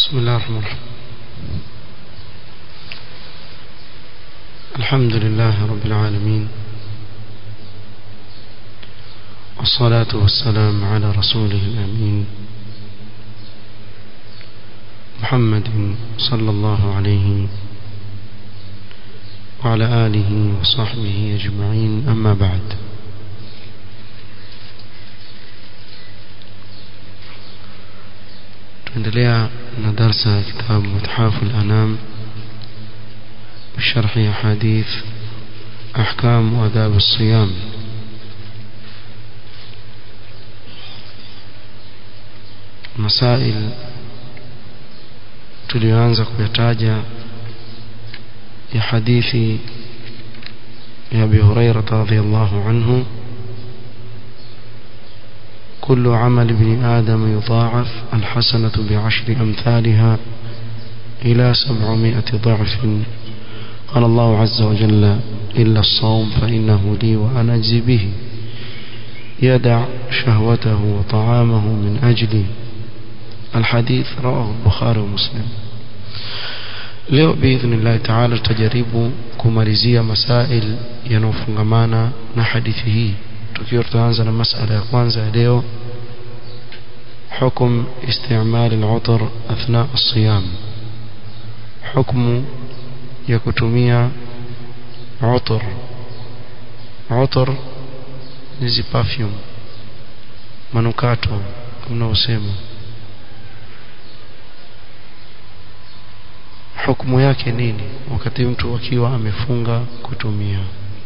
بسم الله الرحمن الرحيم الحمد لله رب العالمين والصلاة والسلام على رسوله الأمين محمد صلى الله عليه وعلى آله وصحبه أجمعين أما بعد tuendelea na darsa ya kitabu muthafu al-anam بشرح أحاديث أحكام وآداب الصيام مسائل tuliyoanza kuyataja ya hadithi ya Abi Hurairah radhiyallahu anhu كل عمل ابن آدم يضاعف الحسنة بعشر أمثالها إلى سبعمائة ضعف قال الله عز وجل إلا الصوم فإنه لي وأنا أجزي به يدع شهوته وطعامه من أجلي الحديث رواه البخاري ومسلم leo biidhnillahi taala tutajaribu kumalizia masail yanayofungamana na hadithi hii tukiwa tutaanza na masala ya kwanza ya leo حكم استعمال العطر أثناء الصيام حكم يكتمية عطر عطر نزي perfume manukato unaosema hukumu yake nini wakati mtu akiwa amefunga kutumia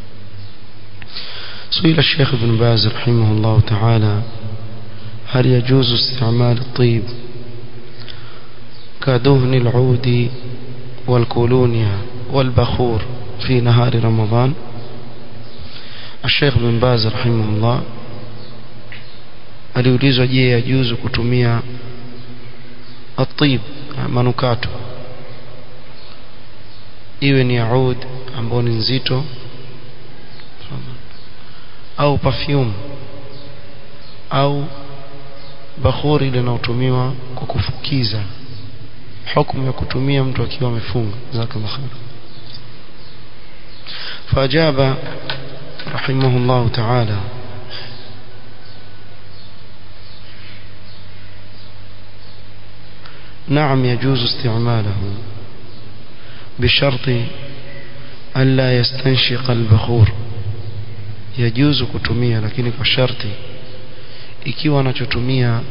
سئل الشيخ ابن باز رحمه الله تعالى هل يجوز استعمال الطيب كدهن العود والكولونيا والبخور في نهار رمضان الشيخ ابن باز رحمه الله aliulizwa je yajuzu kutumia atib manukato iwe ni aud ambao ni nzito au perfume au bakhuri linalotumiwa kwa kufukiza hukumu ya kutumia mtu akiwa amefunga jazakallahu khair فاجاب رحمه الله تعالى نعم يجوز استعماله بشرط ألا يستنشق البخور yajuzu kutumia lakini kwa sharti ikiwa anachotumia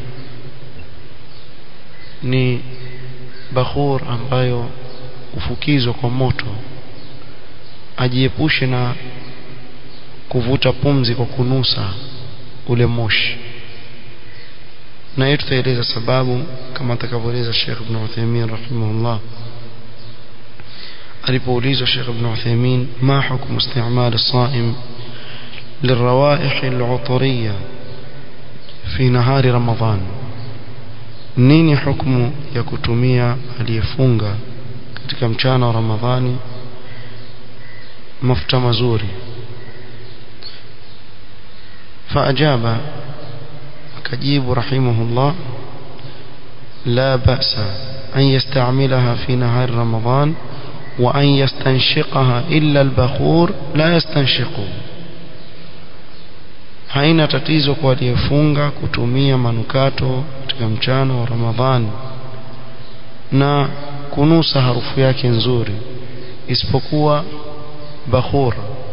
ni bakhur ambayo hufukizwa kwa moto ajiepushe na kuvuta pumzi kwa kunusa ule moshi na hiyo tutaeleza sababu kama atakavyoeleza Sheikh Ibn Uthaymeen rahimahullah alipoulizwa Sheikh Ibn Uthaymeen ma hukumu istimal as-sa'im للروائح العطرية في نهار رمضان nini hukumu ya kutumia aliyefunga katika mchana wa Ramadhani mafuta mazuri faajaba akajibu rahimahullah la ba'sa an yasta'milaha fi nahar ramadan wa an yastanshiqaha illa al-bakhur la yastanshiquhu haina tatizo kwa aliyefunga kutumia manukato katika mchana wa Ramadhani na kunusa harufu yake nzuri isipokuwa bakhur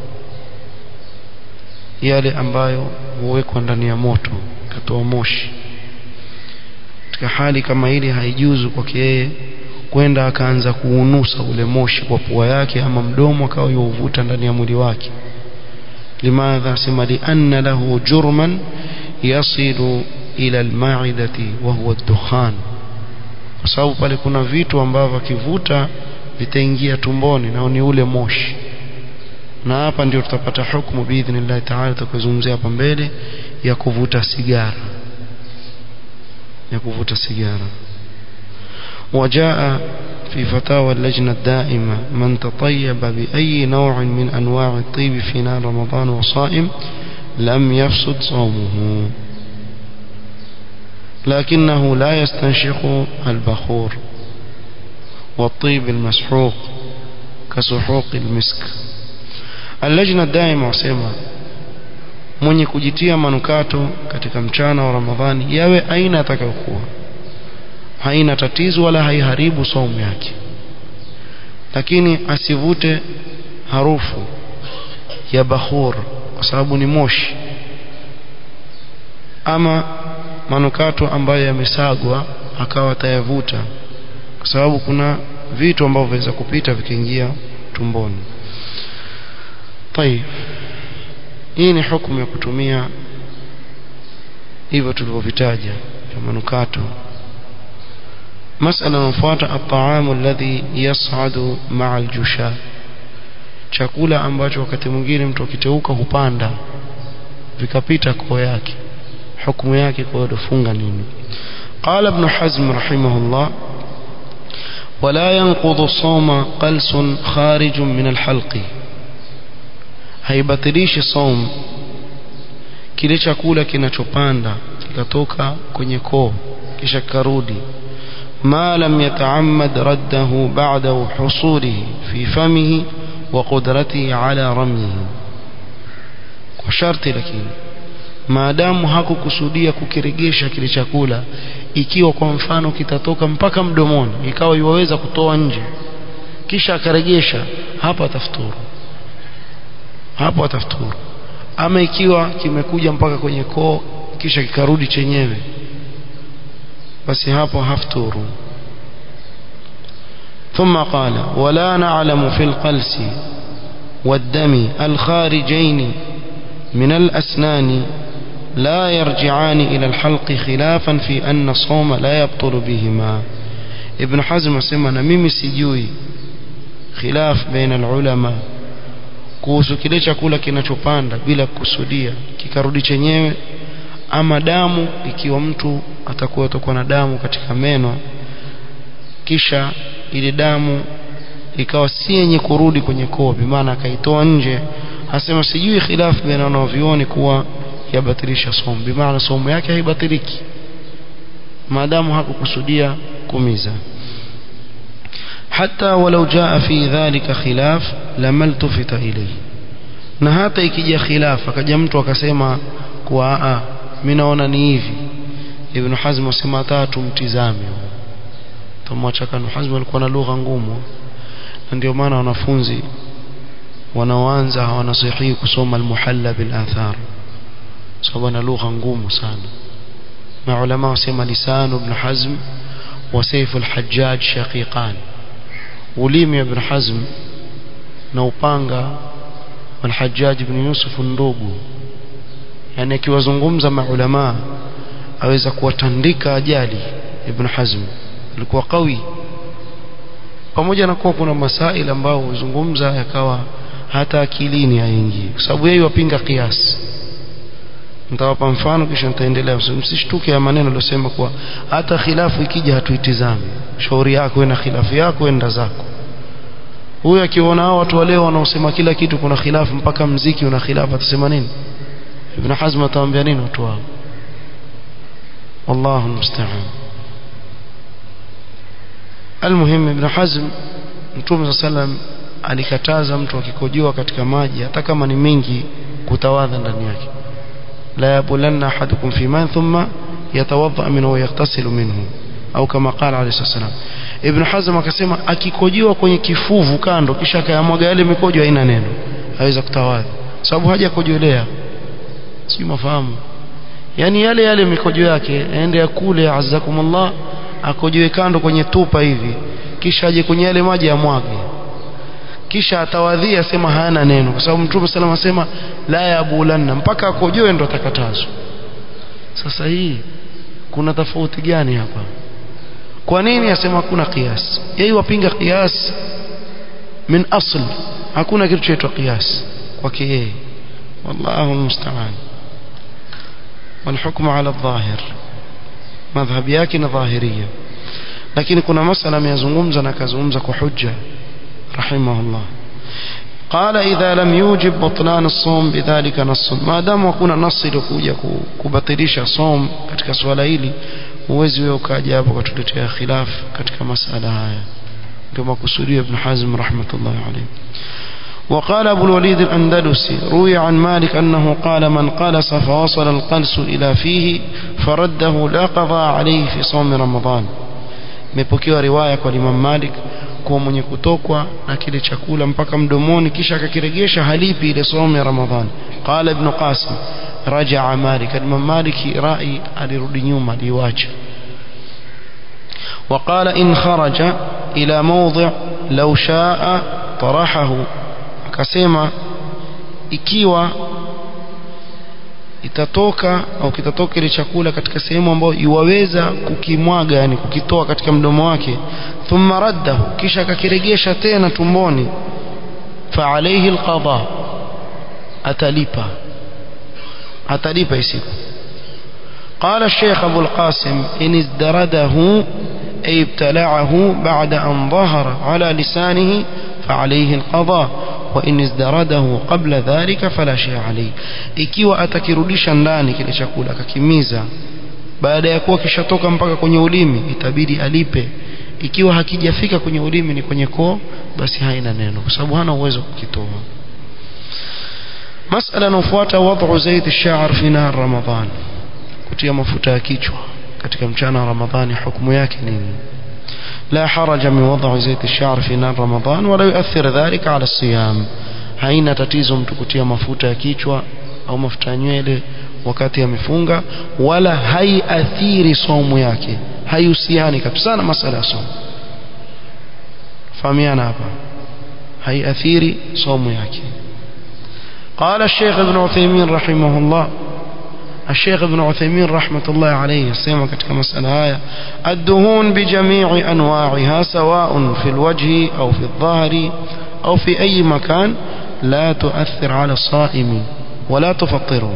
yale ambayo huwekwa ndani ya moto katoa moshi katika hali kama ile haijuzu kwake yeye kwenda akaanza kuunusa ule moshi kwa pua yake ama mdomo akawa yuvuta ndani ya mwili wake لماذا سمى لأن له جرما يصل إلى المعدة وهو الدخان kwa sababu pale kuna vitu ambavyo akivuta vitaingia tumboni nao ni ule moshi na hapa ndio tutapata hukumu biidhnillah taala tutakuzungumzia hapa mbele ya kuvuta sigara ya kuvuta sigara وجاء في فتاوى اللجنة الدائمة من تطيب بأي نوع من أنواع الطيب في نار رمضان وصائم لم يفسد صومه لكنه لا يستنشق البخور والطيب المسحوق كسحوق المسك اللجنة الدائمة wasema mwenye kujitia manukato katika mchana wa Ramadhani yawe aina atakayokuwa haina tatizo wala haiharibu saumu yake lakini asivute harufu ya bakhur kwa sababu ni moshi ama manukato ambayo yamesagwa akawa atayavuta kwa sababu kuna vitu ambavyo viweza kupita vikiingia tumboni طيب hii ni hukumu ya kutumia hivyo tulivyovitaja vya manukato masala inayofuata at-ta'amu alladhi yas'adu ma'a al-jusha chakula ambacho wakati mwingine mtu akiteuka hupanda vikapita koo yake hukumu yake kwa kufunga nini قال ابن حزم رحمه الله ولا ينقض الصوم قلس خارج من الحلق haibatilishi saum kile chakula kinachopanda kikatoka kwenye koo kisha karudi ما لم يتعمد رده بعد حصوله في فمه وقدرته على رميه وشرط lakini maadamu hakukusudia kukiregesha kile chakula ikiwa kwa mfano kitatoka mpaka mdomoni ikawa iwaweza kutoa nje kisha akaregesha hapa atafuturu hapo atafuturu ama ikiwa kimekuja mpaka kwenye koo kisha kikarudi chenyewe basi hapo hafturu ثم قال ولا نعلم في القلس والدم الخارجين من الأسنان لا يرجعان إلى الحلق خلافا في أن الصوم لا يبطل بهما ابن حزم سمنا ميمي سجوي خلاف بين العلماء kuhusu kile chakula kinachopanda bila kusudia kikarudi chenyewe ama damu ikiwa mtu atakuwa atakuwa na damu katika meno kisha ile damu ikawa si yenye kurudi kwenye koo bimaana akaitoa nje asema sijui khilafu baina wanavyuoni kuwa yabatilisha somo bimaana somo yake haibatiliki maadamu hakukusudia kumiza حتى ولو جاء في ذلك خلاف لما التفت إليه na hata ikija khilaf akaja mtu akasema kuwa a mimi naona ni hivi ibn hazm asema tatu mtizame tumwacha kanu hazm alikuwa na lugha ngumu na ndio maana wanafunzi wanaoanza hawanasihi kusoma almuhalla bil athar sababu na lugha ngumu sana na ulama wasema lisanu ibn hazm wa sayf al-hajjaj shaqiqan ulimi ibn hazm na upanga al-hajjaj ibn yusuf ndugu yani akiwazungumza maulama aweza kuwatandika ajali ibn hazm alikuwa kawi pamoja na kuwa kuna masaili ambao huzungumza yakawa hata akilini haingii kwa sababu yeye wapinga kiasi nitawapa mfano kisha nitaendelea msishtuke ya maneno aliyosema kuwa hata khilafu ikija hatuitizami shauri yako na khilafu yako enda zako huyu akiona hao watu waleo wanaosema kila kitu kuna khilafu mpaka mziki una khilafu atasema nini ibn hazm atawaambia nini watu wao wallahu musta'an almuhim ibn hazm mtume sallam alikataza mtu akikojoa katika maji hata kama ni mingi kutawadha ndani yake la yabulanna ahadukum fi man thumma yatawadha minhu wa yaghtasil minhu au kama qala alayhi salam ibn hazm akasema akikojoa kwenye kifuvu kando kisha akayamwaga yale mikojo haina neno aweza kutawadha sababu haja kujolea si mafahamu yani yale yale mikojo yake aende akule azakumullah akojoe kando kwenye tupa hivi kisha aje kwenye yale maji amwage kisha atawadhia sema hana neno kwa sababu mtume sallam asema la yabulanna mpaka akojoe ndo atakatazwa sasa hii kuna tofauti gani hapa kwa nini asema hakuna qiyas yeye wapinga qiyas min asl hakuna kitu chaitwa qiyas kwake yeye wallahu almusta'an والحكم على الظاهر madhhabi yake na dhahiria lakini kuna masala ameyazungumza na akazungumza kwa hujja rahimahullah قال إذا لم يوجب بطلان الصوم بذلك نص ما دام hakuna nasi iliyokuja kubatilisha som katika swala hili uwezi wewe ukaja hapo kutuletea khilaf katika masala haya كما قصدي ابن حزم رحمة الله عليه وقال أبو الوليد الأندلسي روي عن مالك أنه قال من قلس فوصل القلس إلى فيه فرده لا قضاء عليه في صوم رمضان imepokewa riwaya kwa Imam Malik kuwa mwenye kutokwa na kile chakula mpaka mdomoni kisha akakiregesha halipi ile somo ya Ramadhani qala ibn Qasim rajaa Malik Imam Malik rai alirudi nyuma aliwacha وقال إن خرج إلى موضع لو شاء طرحه akasema ikiwa itatoka au kitatoka ile chakula katika sehemu ambayo iwaweza kukimwaga yani kukitoa katika mdomo wake thumma raddahu kisha akakiregesha tena tumboni fa alayhi alqada atalipa atalipa isiku قال الشيخ أبو القاسم إن ازدرده أي ابتلعه بعد أن ظهر على لسانه فعليه القضاء وإن ازدرده قبل ذلك فلا شيء عليه ikiwa atakirudisha ndani kile chakula akakimiza baada ya kuwa kishatoka mpaka kwenye ulimi itabidi alipe ikiwa hakijafika kwenye ulimi ni kwenye koo basi haina neno kwa sababu hana uwezo kukitoa masala inayofuata wad'u zaid ash-sha'r fi nahar ramadan kutia mafuta ya kichwa katika mchana wa ramadhani hukumu yake nini لا حرج من وضع زيت الشعر في نار رمضان ولا يؤثر ذلك على الصيام haina tatizo mtu kutia mafuta ya kichwa au mafuta ya nywele wakati amefunga wala haiathiri somu yake haihusiani kabisa na masala ya somu fahamiana hapa haiathiri somu yake قال الشيخ ابن عثيمين رحمه الله الشيخ ابن عثيمين رحمة الله عليه سيما كتك مسألة هاي الدهون بجميع أنواعها سواء في الوجه أو في الظهر أو في أي مكان لا تؤثر على الصائم ولا تفطره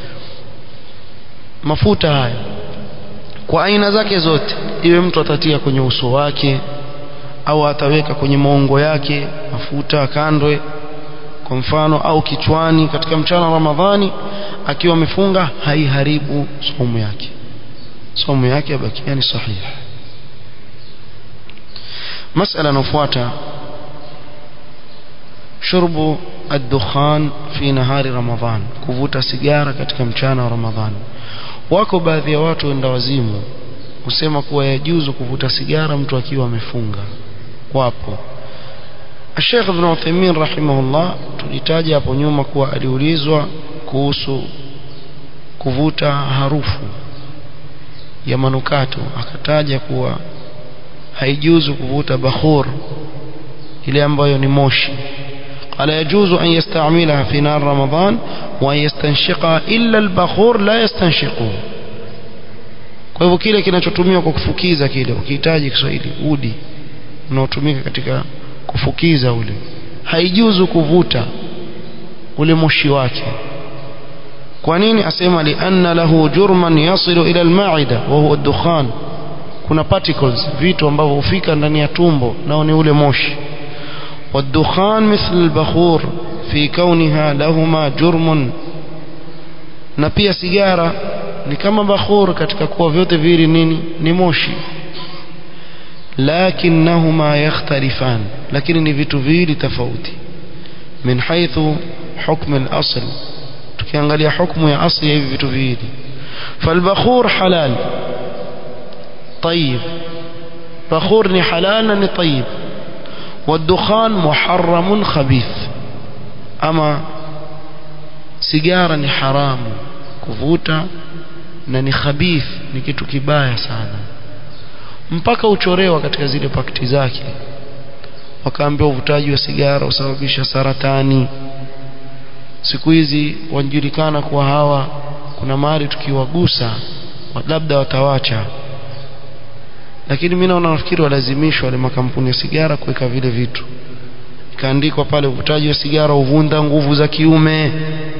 mafuta haya kwa aina zake zote iwe mtu atatia kwenye uso wake au ataweka kwenye maungo yake mafuta kandwe kwa mfano au kichwani katika mchana wa Ramadhani akiwa amefunga haiharibu somo yake somo yake yabakia ni sahihi masala inayofuata shurbu ad-dukhan fi nahari Ramadhan kuvuta sigara katika mchana wa Ramadhani wako baadhi ya watu wenda wazimu husema kuwa yajuzu kuvuta sigara mtu akiwa amefunga wapo Sheikh Ibn Uthaymeen rahimahullah tulitaja hapo nyuma kuwa aliulizwa kuhusu kuvuta harufu ya manukato akataja kuwa haijuzu kuvuta bakhur ile ambayo ni moshi قال يجوز أن يستعملها في نار رمضان وأن يستنشقها إلا البخور لا يستنشقه kwa hivyo kile kinachotumiwa kwa kufukiza kile ukihitaji Kiswahili udi unaotumika katika kufukiza ule haijuzu kuvuta ule moshi wake kwa nini asema lianna lahu jurman yasilu ila almaida wa huwa dukhan kuna particles vitu ambavyo hufika ndani ya tumbo nao ni ule moshi والدخان مثل البخور في كونها لهما جرم na pia sigara ni kama bakhur katika kuwa vyote vili nini ni moshi lakinnahuma yakhtalifan lakini ni vitu viwili tofauti min haythu hukm al-asl tukiangalia hukumu ya asli ya hivi vitu viwili falbakhur halal طيب بخور ni halal ni طيب والدخان محرم خبيث أما سيجارة ni haramu kuvuta na ni khabith ni kitu kibaya sana mpaka uchorewa katika zile pakiti zake wakaambia uvutaji wa sigara usababisha saratani siku hizi wanajulikana kuwa hawa kuna mahali tukiwagusa labda watawacha lakini mimi naona nafikiri walazimishwa wale makampuni ya sigara kuweka vile vitu ikaandikwa pale uvutaji wa sigara uvunda nguvu za kiume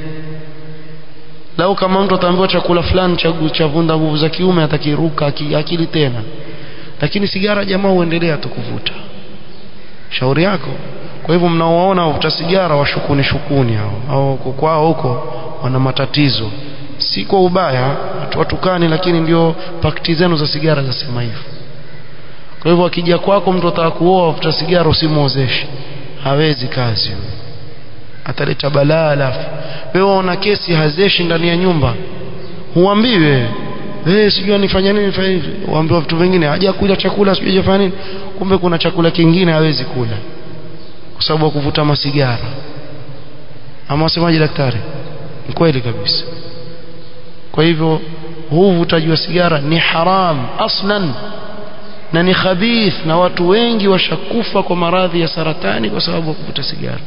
lau kama mtu ataambiwa chakula fulani cha vunda nguvu za kiume atakiruka akili tena lakini sigara jamaa huendelea tu kuvuta shauri yako kwa hivyo mnaowaona wavuta sigara washukuni shukuni hao au kwao huko wana matatizo si kwa ubaya watukani lakini ndio pakiti zenu za sigara zasema hivyo kwa hivyo akija kwako mtu ataka kuoa afuta sigara usimwozeshe hawezi kazi ataleta balaa alafu wewe una kesi hazeshi ndani ya nyumba huambiwe wewe sijui nifanya nini nifanye hivi uambiwa vitu vingine haja kula chakula sijui hajafanya nini kumbe kuna chakula kingine hawezi kula kwa sababu ya kuvuta masigara ama wasemaje daktari ni kweli kabisa kwa hivyo huu uvutaji wa sigara ni haram aslan na ni khabith na watu wengi washakufa kwa maradhi ya saratani kwa sababu ya kuvuta sigara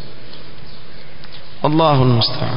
wallahu almusta'an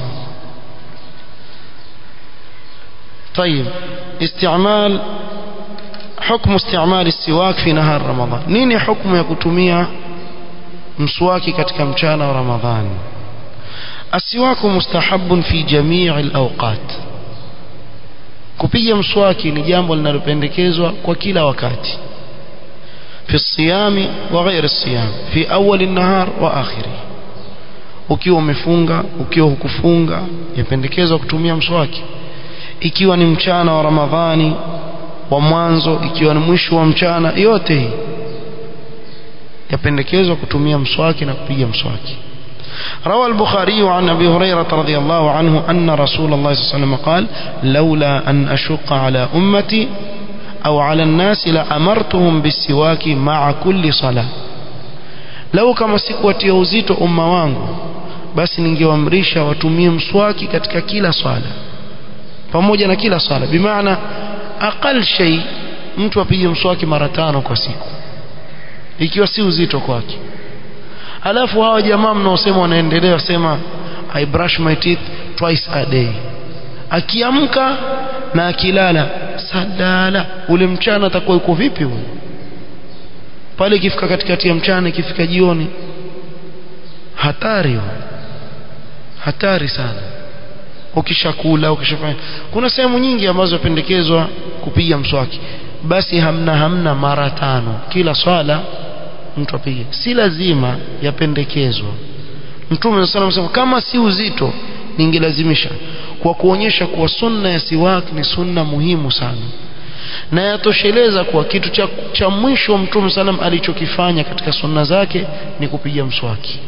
طيب استعمال حكم استعمال السواك في نهار رمضان نيني حكم ya kutumia mswaki katika mchana wa ramadhani السواك مستحب في جميع الأوقات kupiga mswaki ni jambo linalopendekezwa kwa kila wakati في الصيام وغير الصيام في أول النهار وآخره ukiwa umefunga ukiwa hukufunga yapendekezwa kutumia mswaki ikiwa ni mchana wa Ramadhani wa mwanzo ikiwa ni mwisho wa mchana yote hii yapendekezwa kutumia mswaki na kupiga mswaki روى البخاري عن أبي هريرة رضي الله عنه أن رسول الله صلى الله عليه وسلم قال لولا أن أشق على أمتي أو على الناس لأمرتهم بالسواك مع كل صلاة لو كما سكوتي uzito umma wangu basi ningewaamrisha watumie mswaki katika kila swala pamoja na kila swala bimaana aqal shay mtu apige mswaki mara tano kwa siku ikiwa si uzito kwake alafu hawa jamaa mnaosema wanaendelea wasema I brush my teeth twice a day akiamka na akilala sadala ule mchana atakuwa yuko vipi huyo pale ikifika katikati ya mchana ikifika jioni hatari huyo hatari sana ukishakula ukishafanya kuna sehemu nyingi ambazo pendekezwa kupiga mswaki basi hamna hamna mara tano kila swala mtu apige si lazima yapendekezwa mtume sallallahu alayhi kama si uzito ningelazimisha kwa kuonyesha kuwa sunna ya siwak ni sunna muhimu sana na yatosheleza kuwa kitu cha, cha mwisho mtume sallam alichokifanya katika sunna zake ni kupiga mswaki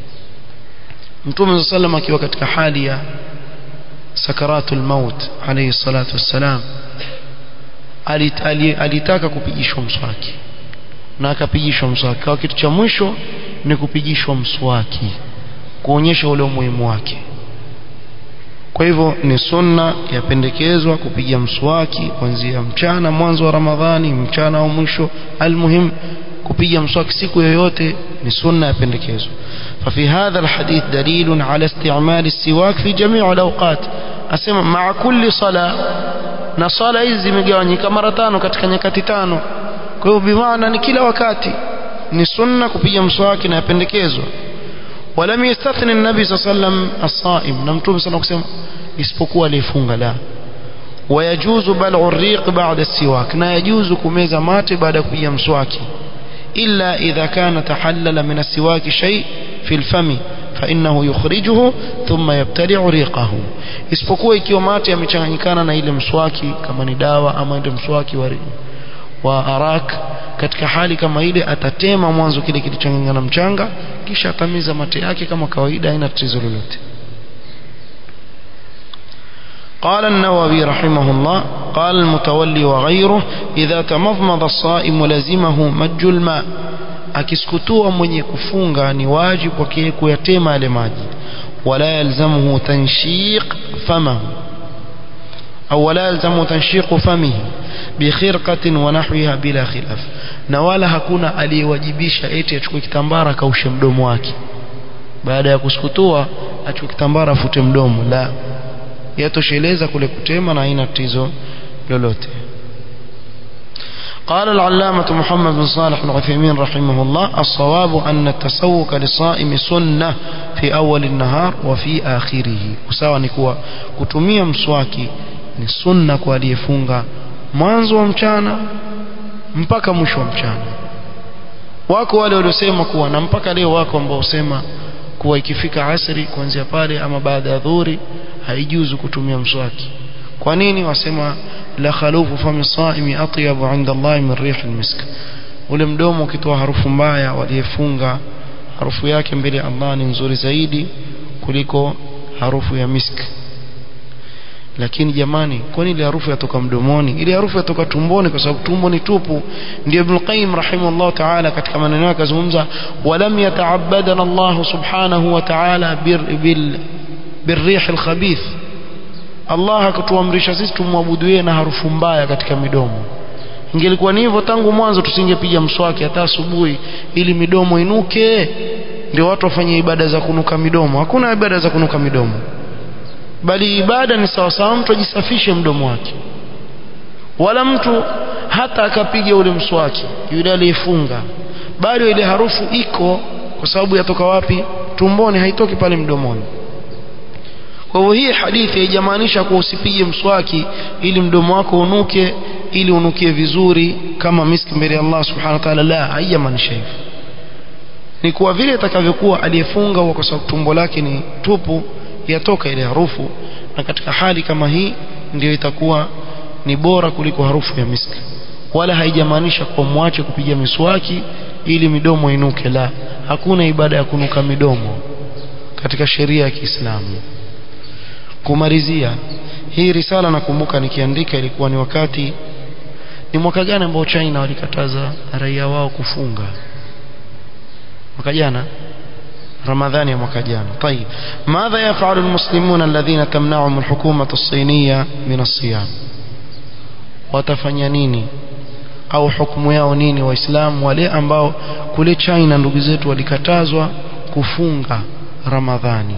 mtume sallam akiwa katika hali ya sakaratul maut alayhi salatu wassalam alitaka kupigishwa mswaki na akapigishwa mswaki kwa kitu cha mwisho ni kupigishwa mswaki kuonyesha ule umuhimu wake kwa hivyo ni sunna yapendekezwa kupiga mswaki kuanzia mchana mwanzo wa ramadhani mchana au mwisho almuhim kupiga mswaki siku yoyote ni sunna yapendekezwa ففي هذا الحديث دليل على استعمال السواك في جميع الأوقات أسمى مع كل صلاة na swala hizi zimegawanyika mara tano katika nyakati tano kwa hiyo bimaana ni kila wakati ni sunna kupiga mswaki na yapendekezwa ولم يستثني النبي صلى الله عليه وسلم الصائم na mtume sana kusema isipokuwa aliyefunga la ويجوز بلع الريق بعد السواك na yajuzu kumeza mate baada ya kupiga mswaki إلا إذا كان تحلل من السواك شيء في الفم فإنه يخرجه ثم يبتلع ريقه isipokuwa ikiwa mate yamechanganyikana na ile mswaki kama ni dawa ama ile mswaki wa, wa arak katika hali kama ile atatema mwanzo kile kilichanganyikana na mchanga kisha atamiza mate yake kama kawaida haina tatizo lolote قال النووي رحمه الله قال المتولي وغيره إذا تمضمض الصائم لزمه مج الماء akiskutua mwenye kufunga ni wajibu kwake kuyatema yale maji wala yalzamuhu tanshiq famahu au wala yalzamuhu tanshiqu famihi bikhirqatin wa nahwiha bila khilaf na wala hakuna aliyewajibisha eti achukue kitambara kaushe mdomo wake baada ya kuskutua achukue kitambara afute mdomo la yatosheleza kule kutema na haina tatizo lolote قال العلامة محمد بن صالح العثيمين رحمه الله الصواب أن التسوق للصائم سنة في أول النهار وفي آخره usawa ni kuwa kutumia mswaki ni sunna kwa aliyefunga mwanzo wa mchana mpaka mwisho wa mchana wako wale waliosema kuwa na mpaka leo wako ambao usema kuwa ikifika asri kuanzia pale ama baada ya dhuhuri haijuzu kutumia mswaki kwa nini wasema la khalufu fami saimi atyabu inda Allah min rih almisk ule mdomo ukitoa harufu mbaya waliyefunga harufu yake mbele ya Allah ni nzuri zaidi kuliko harufu ya miski lakini jamani kwani ile harufu yatoka mdomoni ile harufu yatoka tumboni kwa sababu tumbo ni tupu ndio Ibn Qayyim rahimahullah ta'ala katika maneno yake azungumza walam yata'abbadana Allah subhanahu wa ta'ala bil birrih alkhabith Allah hakutuamrisha sisi tumwabudu yeye na harufu mbaya katika midomo ingelikuwa ni hivyo tangu mwanzo tusingepiga mswaki hata asubuhi ili midomo inuke ndio watu wafanye ibada za kunuka midomo hakuna ibada za kunuka midomo bali ibada ni sawa sawa mtu ajisafishe mdomo wake wala mtu hata akapiga ule mswaki yule aliyefunga bado ile harufu iko kwa sababu yatoka wapi tumboni haitoki pale mdomoni kwa hivyo hii hadithi haijamaanisha kuwa usipige mswaki ili mdomo wako unuke ili unukie vizuri kama miski mbele ya Allah subhanahu wa ta'ala la haijamaanisha hivyo ni kuwa vile itakavyokuwa aliyefunga kwa sababu tumbo lake ni tupu yatoka ile harufu na katika hali kama hii ndio itakuwa ni bora kuliko harufu ya miski wala haijamaanisha kwa mwache kupiga miswaki ili midomo inuke la hakuna ibada ya kunuka midomo katika sheria ya Kiislamu kumalizia hii risala nakumbuka nikiandika ilikuwa ni wakati ni mwaka gani ambao China walikataza raia wao kufunga mwaka jana رمضان يا مكجان طيب ماذا يفعل المسلمون الذين تمنعهم الحكومة الصينية من الصيام watafanya nini au hukumu yao nini waislamu wale ambao kule China ndugu zetu walikatazwa kufunga Ramadhani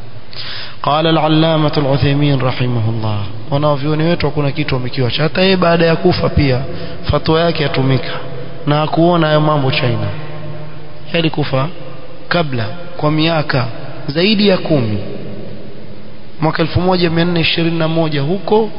قال العلامة العثيمين رحمه الله wanavyoni wetu hakuna kitu wamekiwacha hata yeye baada ya kufa pia fatwa yake yatumika na hakuona hayo mambo China yalikufa kabla kwa miaka zaidi ya kumi mwaka 1421 huko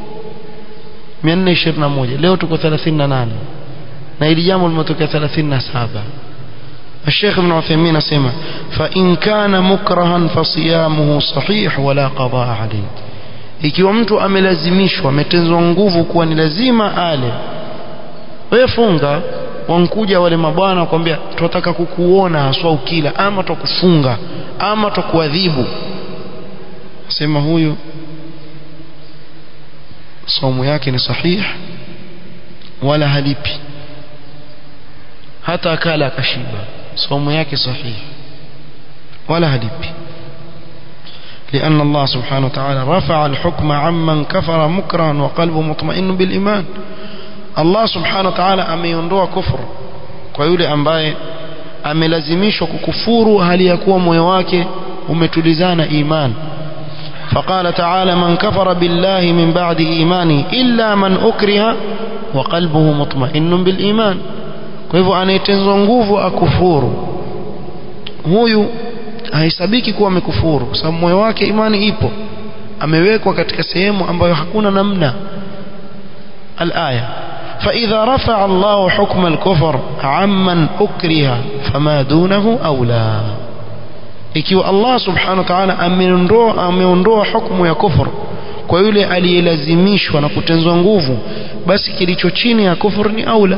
421 leo tuko 38 na ili jambo limetokea 37 الشيخ ابن عثيمين اسمع فإن كان مكرها فصيامه صحيح ولا قضاء عليه ikiwa mtu amelazimishwa ametenzwa nguvu kuwa ni lazima ale wewe funga wankuja wale mabwana wakwambia tunataka kukuona haswa ukila ama tutakufunga ama tutakuadhibu sema huyu somo yake ni sahih wala halipi hata akala akashiba somo yake sahih wala halipi لأن الله سبحانه وتعالى رفع الحكم عمن كفر مكرها وقلبه مطمئن بالإيمان Allah subhanahu wa ta'ala ameiondoa kufuru kwa yule ambaye amelazimishwa kukufuru hali ya kuwa moyo wake umetulizana iman فقال تعالى من كفر بالله من بعد إيمانه إلا من أكره وقلبه مطمئن بالإيمان kwa hivyo anayetenzwa nguvu akufuru huyu haisabiki kuwa amekufuru kwa sababu moyo wake imani ipo amewekwa katika sehemu ambayo hakuna namna الآية فإذا رفع الله حكم الكفر عمن أكره فما دونه أولى ikiwa Allah subhanahu wa ta'ala ameondoa ameondoa hukumu ya kufur kwa yule aliyelazimishwa na kutenzwa nguvu basi kilicho chini ya kufur ni aula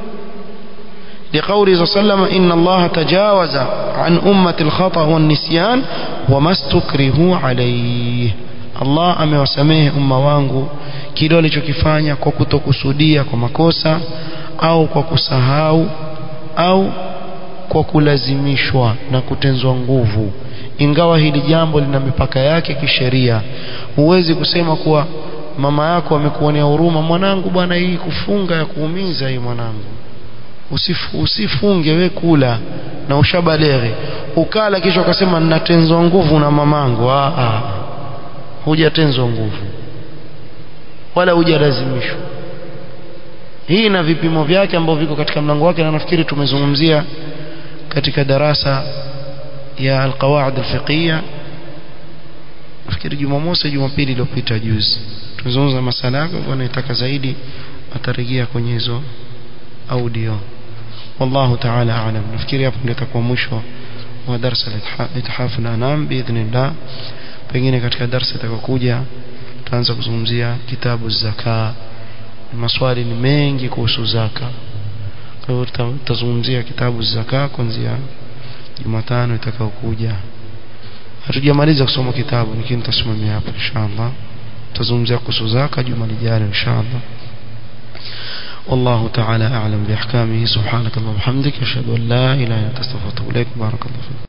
لقوله صلى الله عليه وسلم إن الله تجاوز عن أمة الخطأ والنسيان وما استكرهوا عليه Allah amewasamehe umma wangu kile walichokifanya kwa kutokusudia kwa makosa au kwa kusahau au kwa kulazimishwa na kutenzwa nguvu ingawa hili jambo lina mipaka yake kisheria huwezi kusema kuwa mama yako amekuonea huruma mwanangu bwana hii kufunga ya kuumiza hii mwanangu Usifu, usifunge we kula na ushabaleghe ukala kisha ukasema ninatenzwa nguvu na mamangu ah, ah hujatenzwa nguvu wala hujalazimishwa hii na vipimo vyake ambavyo viko katika mlango wake na nafikiri tumezungumzia katika darasa ya alqawaid alfiqhiyya nafikiri Jumamosi Jumapili iliyopita juzi tumezungumza masala yako kwa naitaka zaidi atarejea kwenye hizo audio والله تعالى أعلم نفكر hapo ndio itakuwa mwisho wa darasa la ithaf al-anam biidhnillah pengine katika darasa itakayokuja tutaanza kuzungumzia kitabu zaka maswali ni mengi kuhusu zaka kwa hiyo tutazungumzia kitabu zaka kuanzia Jumatano itakayokuja hatujamaliza kusoma kitabu lakini tutasimamia hapo inshallah tutazungumzia kuhusu zaka juma lijalo inshallah والله تعالى أعلم بأحكامه سبحانك اللهم وبحمدك أشهد أن لا إله إلا أنت أستغفرك وأتوب إليك بارك الله فيك